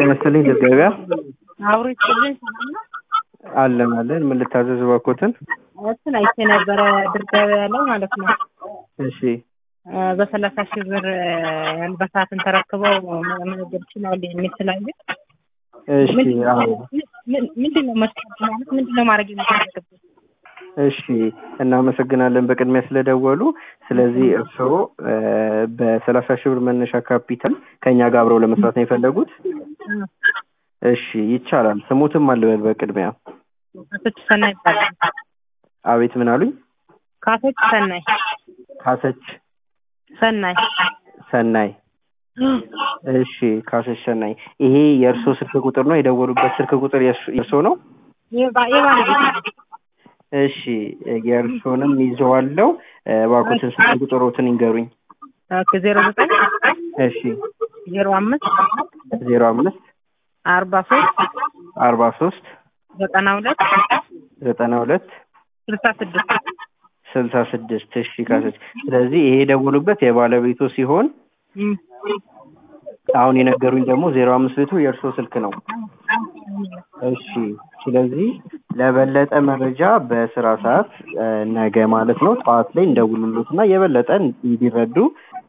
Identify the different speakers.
Speaker 1: ጤና ይስጥልኝ ድር ገበያ
Speaker 2: አብሮ ይስጥልኝ ሰላም ነው።
Speaker 1: አለን አለን። ምን ልታዘዝ እባክዎትን?
Speaker 2: እሱን አይቼ ነበረ ድር ገበያ ላይ ማለት ነው።
Speaker 1: እሺ
Speaker 2: እ በሰላሳ ሺህ ብር እ አልባሳትን ተረክበው መነገድ ይችላሉ የሚል ስላየ
Speaker 1: እሺ አዎ
Speaker 2: ምንድን ነው መስፈርቱ ማለት ምንድን ነው ማድረግ የሚፈልግበት?
Speaker 1: እሺ እናመሰግናለን በቅድሚያ ስለደወሉ። ስለዚህ እርስዎ እ በሰላሳ ሺህ ብር መነሻ ካፒታል ከእኛ ጋር አብረው ለመስራት ነው የፈለጉት? እሺ ይቻላል። ስሙትም አልበል በቅድሚያ
Speaker 2: ካቶች ሰናይ ይባላል።
Speaker 1: አቤት ምን አሉኝ?
Speaker 2: ካቶች ሰናይ
Speaker 1: ካሰች
Speaker 2: ሰናይ
Speaker 1: ሰናይ እሺ ካሰች ሰናይ ይሄ የእርሶ ስልክ ቁጥር ነው የደወሉበት ስልክ ቁጥር የእርሶ የእርሶ ነው
Speaker 2: የባ- የባለቤት ነው።
Speaker 1: እሺ የእርሶንም ይዘዋለው እባክዎትን ስልክ ቁጥሮትን ይንገሩኝ
Speaker 2: ኦኬ ዜሮ ዘጠኝ
Speaker 1: እሺ
Speaker 2: ዜሮ አምስት
Speaker 1: ዜሮ አምስት
Speaker 2: አርባ ሶስት
Speaker 1: አርባ ሶስት
Speaker 2: ዘጠና ሁለት
Speaker 1: ዘጠና ሁለት
Speaker 2: ስልሳ ስድስት
Speaker 1: ስልሳ ስድስት እሺ ካሰች ስለዚህ ይሄ የደወሉበት የባለቤቱ ሲሆን
Speaker 2: እም።
Speaker 1: አሁን የነገሩኝ ደግሞ ዜሮ አምስት ቤቱ የእርሶ ስልክ ነው እሺ ስለዚህ ለበለጠ መረጃ በስራ ሰዓት እ ነገ ማለት ነው ጠዋት ላይ እንደውሉሉት እና የበለጠ እንዲረዱ